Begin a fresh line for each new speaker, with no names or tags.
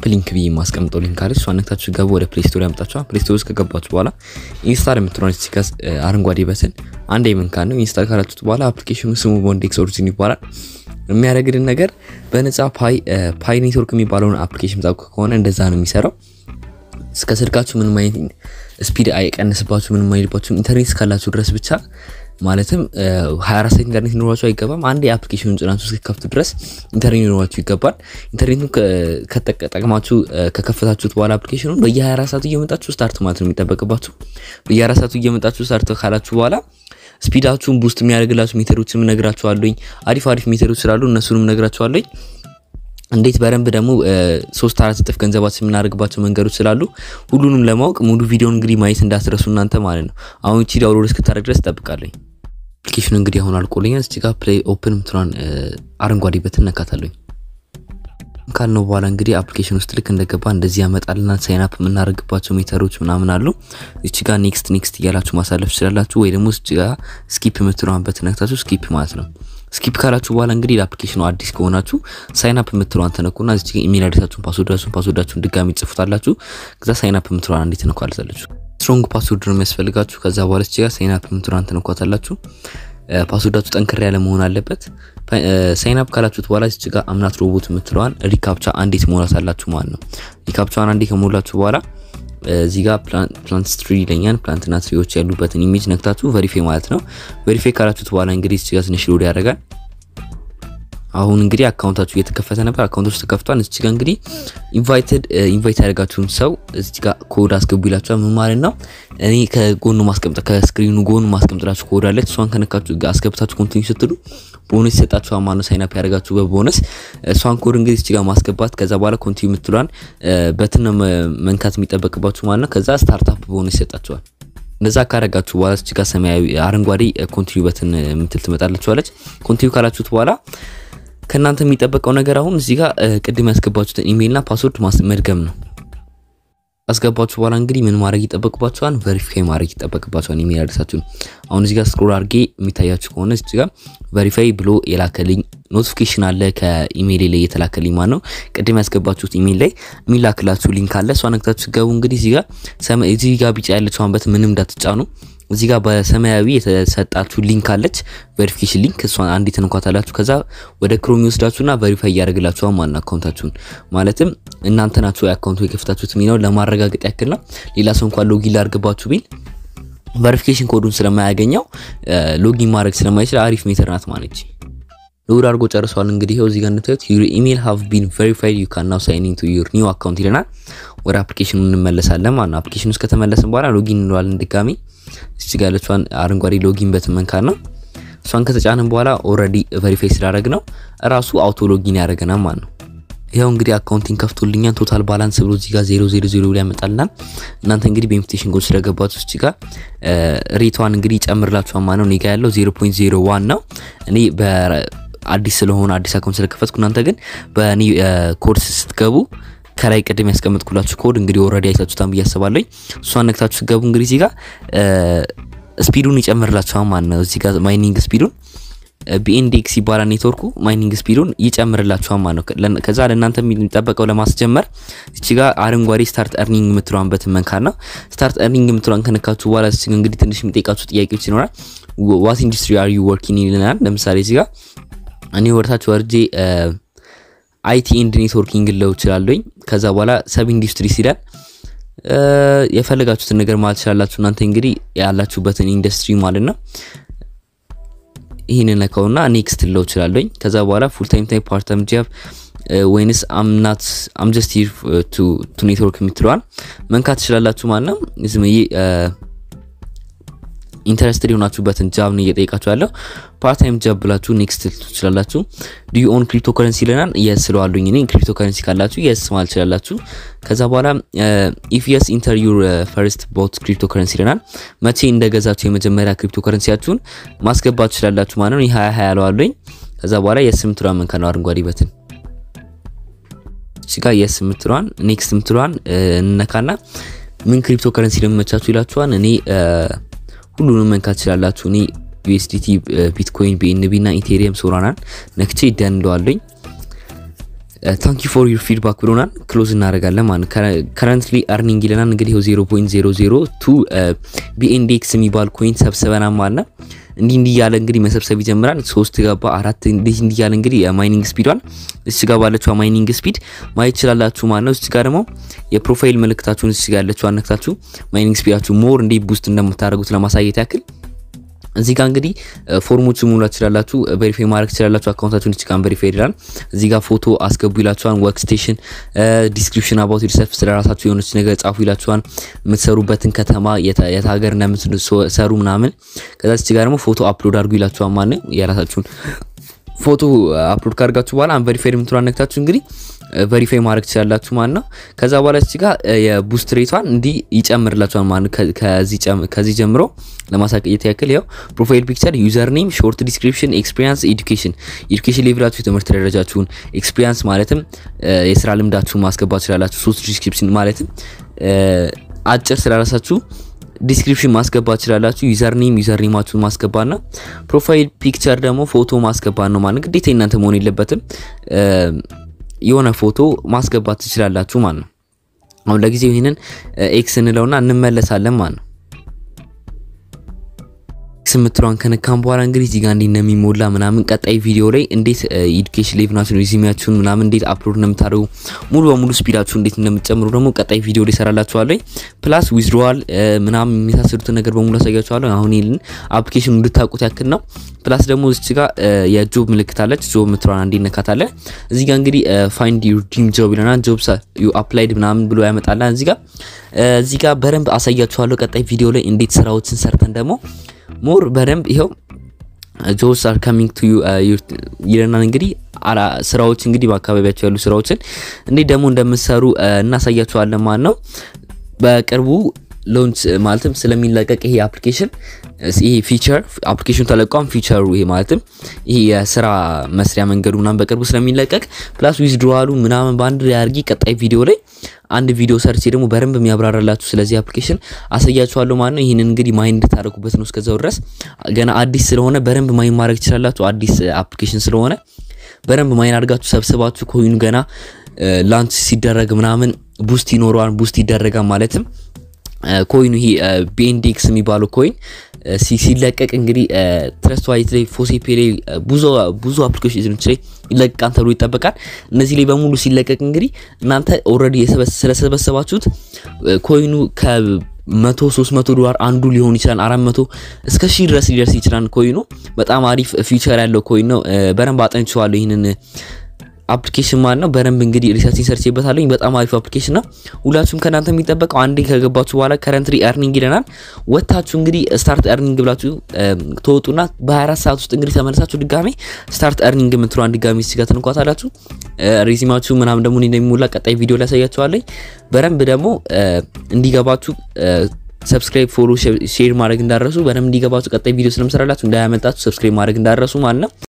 ሊንክ ብዬ የማስቀምጠው ሊንክ አለች። እሷ ነክታችሁ ገቡ ወደ ፕሌይ ስቶር ያመጣችኋል። ፕሌይ ስቶር ውስጥ ከገባችሁ በኋላ ኢንስታል የምትሆን ሲከስ አረንጓዴ በትን አንድ የምንካን ነው። ኢንስታል ካላችሁት በኋላ አፕሊኬሽኑ ስሙ ቦንዴክስ ኦሪጂን ይባላል። የሚያደርግልን ነገር በነፃ ፓይ ፓይ ኔትወርክ የሚባለውን አፕሊኬሽን ጣብቅ ከሆነ እንደዛ ነው የሚሰራው። እስከ ስልካችሁ ምንም አይነት ስፒድ አይቀንስባችሁ፣ ምንም አይልባችሁ ኢንተርኔት እስካላችሁ ድረስ ብቻ ማለትም 24 ሰዓት ኢንተርኔት ሊኖራችሁ አይገባም። አንድ የአፕሊኬሽኑን ጭናችሁ እስከከፍቱ ድረስ ኢንተርኔት ሊኖራችሁ ይገባል። ኢንተርኔቱን ከተጠቀማችሁ ከከፈታችሁት በኋላ አፕሊኬሽኑን በየ24 ሰዓቱ እየመጣችሁ ስታርት ማለት ነው የሚጠበቅባችሁ። በየ24 ሰዓቱ እየመጣችሁ ስታርት ካላችሁ በኋላ ስፒዳችሁን ቡስት የሚያደርግላችሁ ሜተዶችንም ነግራችኋለኝ። አሪፍ አሪፍ ሜተዶች ስላሉ እነሱንም ነግራችኋለኝ። እንዴት በደንብ ደግሞ ሶስት አራት እጥፍ ገንዘባችን የምናደርግባቸው መንገዶች ስላሉ ሁሉንም ለማወቅ ሙሉ ቪዲዮን እንግዲህ ማየት እንዳትረሱ እናንተ ማለት ነው። አሁን እቺ ዳውንሎድ እስክታደርግ ድረስ እጠብቃለኝ። አፕሊኬሽኑ እንግዲህ አሁን አልቆልኛል። እዚህ ጋር ፕሌይ ኦፕን ምትሏን አረንጓዴ በትን ነካታለኝ። ካልነው በኋላ እንግዲህ አፕሊኬሽን ውስጥ ልክ እንደገባ እንደዚህ ያመጣልና ሳይን አፕ የምናደርግባቸው ሜተሮች ምናምን አሉ። እቺ ጋር ኔክስት ኔክስት እያላችሁ ማሳለፍ ትችላላችሁ፣ ወይ ደግሞ እዚህ ጋር ስኪፕ የምትለዋን በትን ነክታችሁ ስኪፕ ማለት ነው። ስኪፕ ካላችሁ በኋላ እንግዲህ ለአፕሊኬሽኑ አዲስ ከሆናችሁ ሳይን አፕ የምትለዋን ተነኩና እዚህ ጋር ኢሜል አድሬሳችሁን፣ ፓስወርዳችሁን ፓስወርዳችሁን ድጋሚ ጽፉታላችሁ። ከዛ ሳይን አፕ የምትለዋን እንዴት ተነኳላችሁ። ስትሮንግ ፓስወርድ ነው የሚያስፈልጋችሁ። ከዛ በኋላ እዚህ ጋር ሳይን አፕ የምትለዋን ተነኳታላችሁ። ፓስወርዳችሁ ጠንከር ያለ መሆን አለበት። ሳይን አፕ ካላችሁት በኋላ እዚህ ጋር አምናት ሮቦት የምትለዋን ሪካፕቻ አንዴ ትሞላት አላችሁ ማለት ነው። ሪካፕቻን አንዴ ከሞላችሁ በኋላ እዚህ ጋር ፕላንት ትሪ ይለኛል። ፕላንትና ትሪዎች ያሉበትን ኢሜጅ ነክታችሁ ቬሪፋይ ማለት ነው። ቬሪፋይ ካላችሁት በኋላ እንግዲህ እዚህ ጋር ትንሽ ሎድ ያደርጋል። አሁን እንግዲህ አካውንታችሁ እየተከፈተ ነበር። አካውንቶች ተከፍቷል። እዚህ ጋር እንግዲህ ኢንቫይትድ ኢንቫይት ያደርጋችሁን ሰው እዚህ ጋር ኮድ አስገቡ ይላችኋል። ምን ማለት ነው? እኔ ከጎኑ ማስቀምጠ ከስክሪኑ ጎኑ ማስቀምጥላችሁ ኮድ አለች። እሷን ከነካችሁ አስገብታችሁ ኮንቲኒው ስትሉ ቦነስ ይሰጣችኋል ማለት ነው። ሳይን አፕ ያደርጋችሁ በቦነስ እሷን ኮድ እንግዲህ እዚህ ጋር ማስገባት ከዛ በኋላ ኮንቲኒው የምትሏን በትን መንካት የሚጠበቅባችሁ ማለት ነው። ከዛ ስታርታፕ ቦነስ ይሰጣችኋል። እንደዛ ካረጋችሁ በኋላ እዚህ ጋር ሰማያዊ አረንጓዴ ኮንቲኒው በትን የምትል ትመጣላችኋለች። ኮንቲኒው ካላችሁት በኋላ ከእናንተ የሚጠበቀው ነገር አሁን እዚህ ጋር ቅድም ያስገባችሁትን ኢሜይልና ፓስወርድ መድገም ነው። አስገባችሁ በኋላ እንግዲህ ምን ማድረግ ይጠበቅባችኋል? ቬሪፋይ ማድረግ ይጠበቅባችኋል ኢሜይል አድረሳችሁን። አሁን እዚህ ጋር ስክሮል አድርጌ የሚታያችሁ ከሆነ እዚህ ጋር ቬሪፋይ ብሎ የላከልኝ ኖቲፊኬሽን አለ ከኢሜይል ላይ የተላከልኝ ማለት ነው። ቅድም ያስገባችሁት ኢሜይል ላይ የሚላክላችሁ ሊንክ አለ። እሷ ነክታችሁ ገቡ። እንግዲህ እዚህ ጋር እዚህ ጋር ቢጫ ያለችውን በት ምንም እንዳትጫኑ እዚህ ጋር በሰማያዊ የተሰጣችሁ ሊንክ አለች፣ ቬሪፊኬሽን ሊንክ። እሷን አንዲት እንኳታላችሁ። ከዛ ወደ ክሮም ይወስዳችሁና ቬሪፋይ እያደረግላችኋል ማለት ነው አካውንታችሁን። ማለትም እናንተ ናችሁ የአካውንቱ የከፍታችሁት የሚለው ለማረጋገጥ ያክል ነው። ሌላ ሰው እንኳን ሎጊን ላድርግባችሁ ቢል ቬሪፊኬሽን ኮዱን ስለማያገኘው ሎጊን ማድረግ ስለማይችል አሪፍ ሜተር ናት ማለት ሎድ አድርጎ ጨርሷል። እንግዲህ ይኸው እዚህ ጋር እንደታዩት ዩር ኢሜል ሃቭ ቢን ቬሪፋይድ ዩ ካን ናው ሳይን ኢን ቱ ዩር ኒው አካውንት ይለናል። ወደ አፕሊኬሽኑ እንመለሳለን ማለት ነው። አፕሊኬሽኑ ውስጥ ከተመለስን በኋላ ሎጊን እንለዋለን ድጋሚ እዚህ ጋር ያለችዋን አረንጓዴ ሎጊን በትመንካት ነው። እሷን ከተጫንን በኋላ ኦልሬዲ ቬሪፋይ ስላደረግ ነው እራሱ አውቶ ሎጊን ያደረገናል ማለት ነው። ይኸው እንግዲህ አካውንቲንግ ከፍቶልኛል። ቶታል ባላንስ ብሎ እዚህ ጋር 000 ብሎ ያመጣልናል። እናንተ እንግዲህ በኢንቪቴሽን ኮድ ስለገባችሁ እዚህ ጋር ሬቷን እንግዲህ ይጨምርላችኋል ማለት ነው። እኔ ጋር ያለው 0.01 ነው። እኔ በአዲስ ስለሆነ አዲስ አካውንት ስለከፈትኩ እናንተ ግን በእኔ ኮድ ስትገቡ ከላይ ቅድም ያስቀመጥኩላችሁ ኮድ እንግዲህ ኦልሬዲ አይታችሁታን ብዬ አስባለሁ። እሷን ነክታችሁ ስትገቡ እንግዲህ እዚህ ጋር ስፒዱን ይጨምርላችኋል ማለት ነው። እዚህ ጋር ማይኒንግ ስፒዱን ቢኤንዲኤክስ ይባላል ኔትወርኩ። ማይኒንግ ስፒዱን ይጨምርላችኋል ማለት ነው። ከዛ ለእናንተ የሚጠበቀው ለማስጀመር እቺ ጋር አረንጓዴ ስታርት እርኒንግ የምትለዋን በትመንካና ስታርት እርኒንግ የምትለዋን ከነካችሁ በኋላ እንግዲህ ትንሽ የሚጠይቃችሁ ጥያቄዎች ይኖራል። ዋት ኢንዱስትሪ አር ዩ ወርኪንግ ይልናል። ለምሳሌ እዚህ ጋር እኔ ወርታችሁ ወርጄ አይቲ ኤንድ ኔትወርኪንግ ለው እችላለሁኝ። ከዛ በኋላ ሰብ ኢንዱስትሪ ሲላል የፈለጋችሁትን ነገር ማለት ትችላላችሁ። እናንተ እንግዲህ ያላችሁበትን ኢንዱስትሪ ማለት ነው። ይህንን ነካውና ኔክስት ለው እችላለሁኝ። ከዛ በኋላ ፉል ታይም ታይም ፓርት ታይም ጃብ ወይንስ አምናት አም ጀስት ሂር ቱ ኔትወርክ የምትለዋል መንካት ትችላላችሁ ማለት ነው። ዝም ኢንተረስትድ የሆናችሁበትን ጃብ ነው እየጠየቃችሁ ያለው። ፓርት ታይም ጃብ ብላችሁ ኔክስት ትችላላችሁ። ዱ ዩ ኦን ክሪፕቶ ከረንሲ ይለናል። የስ ስለዋሉኝ እኔ ክሪፕቶ ከረንሲ ካላችሁ የስ ማለት ትችላላችሁ። ከዛ በኋላ ኢፍ የስ ኢንተር ዩር ፈርስት ቦት ክሪፕቶ ከረንሲ ይለናል። መቼ እንደገዛችሁ የመጀመሪያ ክሪፕቶ ከረንሲያችሁን ማስገባት ትችላላችሁ ማለት ነው። ይህ ሀያ ሀያ ያለዋሉኝ። ከዛ በኋላ የስ የምትሏን መንካ ነው አረንጓዴ በትን እዚህ ጋር የስ የምትሏን ኔክስት የምትሏን እንነካና ምን ክሪፕቶ ከረንሲ ለመመቻችሁ ይላችኋል። እኔ ሁሉንም መንካት ትችላላችሁ። እኔ ዩኤስዲቲ፣ ቢትኮይን፣ ቢኤንቢ እና ኢቴሪየም ሶራናን ነክቼ ይደንለዋለኝ። ታንክ ዩ ፎር ዩር ፊድባክ ብሎናል። ክሎዝ እናደርጋለን ማለት ከረንትሊ አርኒንግ ይለናል። እንግዲህ 0.002 ቢኤንዲኤክስ የሚባል ኮይን ሰብስበናል ማለት ነው። እንዲህ እንዲህ እያለ እንግዲህ መሰብሰብ ይጀምራል። ሶስት ገባ አራት እንዲህ እንዲህ እያለ እንግዲህ የማይኒንግ ስፒዷን እዚህ ጋር ባለችው ማይኒንግ ስፒድ ማየት ይችላላችሁ ማለት ነው። እዚህ ጋር ደግሞ የፕሮፋይል ምልክታችሁን እዚህ ጋር ያለችው አነክታችሁ ማይኒንግ ስፒዳችሁ ሞር እንዲህ ቡስት እንደምታደርጉት ለማሳየት ያክል እዚህ ጋር እንግዲህ ፎርሞችን ሙላት ትችላላችሁ። ቬሪፋይ ማድረግ ትችላላችሁ። አካውንታችሁን እዚህ ጋር ቬሪፋይ ይላል። እዚህ ጋር ፎቶ አስገቡ ይላችኋል። ወርክ ስቴሽን ዲስክሪፕሽን አባውት ዩርሰልፍ ስለራሳችሁ የሆነች ነገር ጻፉ ይላችኋል። የምትሰሩበትን ከተማ የት ሀገር እንደምትሰሩ ምናምን። ከዛ እዚህ ጋር ደግሞ ፎቶ አፕሎድ አድርጉ ይላችኋል። ማን የራሳችሁን ፎቶ አፕሎድ ካደርጋችሁ በኋላ አንቨሪፋይድ የምትሏን ነክታችሁ እንግዲህ ቨሪፋይ ማድረግ ትችላላችሁ ማለት ነው። ከዛ በኋላ እዚህ ጋር የቡስት ሬቷን እንዲህ ይጨምርላችኋል ማለት ነው። ከዚህ ጀምሮ ለማሳየት ያክል ያው ፕሮፋይል ፒክቸር፣ ዩዘር ኔም፣ ሾርት ዲስክሪፕሽን፣ ኤክስፒሪያንስ፣ ኤዱኬሽን ኤዱኬሽን ሌቭላችሁ የትምህርት ደረጃችሁን፣ ኤክስፒሪያንስ ማለትም የስራ ልምዳችሁን ማስገባት ትችላላችሁ። ሶስት ዲስክሪፕሽን ማለትም አጭር ስለራሳችሁ ዲስክሪፕሽን ማስገባት ትችላላችሁ። ዩዘር ኔም ዩዘር ኔማችሁን ማስገባት ነው። ፕሮፋይል ፒክቸር ደግሞ ፎቶ ማስገባት ነው ማለት ግዴታ እናንተ መሆን የለበትም። የሆነ ፎቶ ማስገባት ትችላላችሁ ማለት ነው። አሁን ለጊዜው ይህንን ኤክስ እንለውና እንመለሳለን ማለት ነው። ኤክስ የምትለዋን ከነካም በኋላ እንግዲህ እዚህ ጋር እንዴት እንደሚሞላ ምናምን ቀጣይ ቪዲዮ ላይ እንዴት ኤዱኬሽን ሌቭላችሁን ሪዚሚያችሁን ምናምን እንዴት አፕሎድ እንደምታደርጉ ሙሉ በሙሉ ስፒዳችሁ እንዴት እንደምትጨምሩ ደግሞ ቀጣይ ቪዲዮ ላይ ሰራላችኋለሁ። ፕላስ ዊዝድሮዋል ምናምን የሚመሳሰሉትን ነገር በሙሉ አሳያችኋለሁ። አሁን ይህን አፕሊኬሽን እንድታውቁት ያክል ነው። ፕላስ ደግሞ እዚህ ጋር የጆብ ምልክት አለች። ጆብ የምትለዋን አንዴ እነካታለን። እዚህ ጋር እንግዲህ ፋይንድ ዩር ድሪም ጆብ ይለናል። ጆብ ዩ አፕላይድ ምናምን ብሎ ያመጣላል። እዚህ ጋር እዚህ ጋር በደንብ አሳያችኋለሁ ቀጣይ ቪዲዮ ላይ እንዴት ስራዎችን ሰርተን ደግሞ ሞር በደንብ ይኸው ጆብስ አር ካሚንግ ቱ ዩ ይለናል። እንግዲህ ስራዎች እንግዲህ በአካባቢያቸው ያሉ ስራዎችን እንዴት ደግሞ እንደምትሰሩ እናሳያችኋለን ማለት ነው። በቅርቡ ሎንች ማለትም ስለሚለቀቅ ይሄ አፕሊኬሽን ይሄ ፊቸር አፕሊኬሽኑ ተለቋም ፊቸሩ ይሄ ማለትም ይሄ የስራ መስሪያ መንገዱ ምናምን በቅርቡ ስለሚለቀቅ ፕላስ ዊዝድሮዋሉ ምናምን በአንድ ላይ አድርጊ ቀጣይ ቪዲዮ ላይ አንድ ቪዲዮ ሰርቼ ደግሞ በደንብ የሚያብራራላችሁ ስለዚህ አፕሊኬሽን አሳያችኋለሁ ማለት ነው። ይህንን እንግዲህ ማይን እንድታደርጉበት ነው። እስከዛው ድረስ ገና አዲስ ስለሆነ በደንብ ማይን ማድረግ ትችላላችሁ። አዲስ አፕሊኬሽን ስለሆነ በደንብ ማይን አድርጋችሁ ሰብስባችሁ ኮይኑ ገና ላንች ሲደረግ ምናምን ቡስት ይኖረዋል። ቡስት ይደረጋል ማለትም ኮይኑ ይሄ ቢኤንዲኤክስ የሚባለው ኮይን ሲለቀቅ እንግዲህ ትረስት ዋሌት ላይ ፎሴፔ ላይ ብዙ ብዙ አፕሊኬሽኖች ላይ ይለቀቃል ተብሎ ይጠበቃል። እነዚህ ላይ በሙሉ ሲለቀቅ እንግዲህ እናንተ ኦልሬዲ ስለሰበሰባችሁት ኮይኑ ከመቶ ሶስት መቶ ዶላር አንዱ ሊሆን ይችላል። አራት መቶ እስከ ሺህ ድረስ ሊደርስ ይችላል። ኮይኑ በጣም አሪፍ ፊቸር ያለው ኮይን ነው። በደንብ አጠንቼዋለሁ ይህንን አፕሊኬሽን ማለት ነው። በደንብ እንግዲህ ሪሰርችን ሰርቼበታለሁ። በጣም አሪፍ አፕሊኬሽን ነው። ሁላችሁም ከእናንተ የሚጠበቀው አንዴ ከገባችሁ በኋላ ከረንትሪ ኤርኒንግ ይለናል። ወታችሁ እንግዲህ ስታርት ኤርኒንግ ብላችሁ ተወጡና በ24 ሰዓት ውስጥ እንግዲህ ተመለሳችሁ ድጋሜ ስታርት ኤርኒንግ የምትለዋን ድጋሜ ሲጋ ትንኳታላችሁ። ሬዚማችሁ ምናምን ደግሞ እንደሚሞላ ቀጣይ ቪዲዮ ላይ ያሳያችኋለሁ። በደንብ ደግሞ እንዲገባችሁ ሰብስክራይብ፣ ፎሎ፣ ሼር ማድረግ እንዳረሱ በደንብ እንዲገባችሁ ቀጣይ ቪዲዮ ስለምሰራላችሁ እንዳያመልጣችሁ ሰብስክራይብ ማድረግ እንዳረሱ ማለት ነው።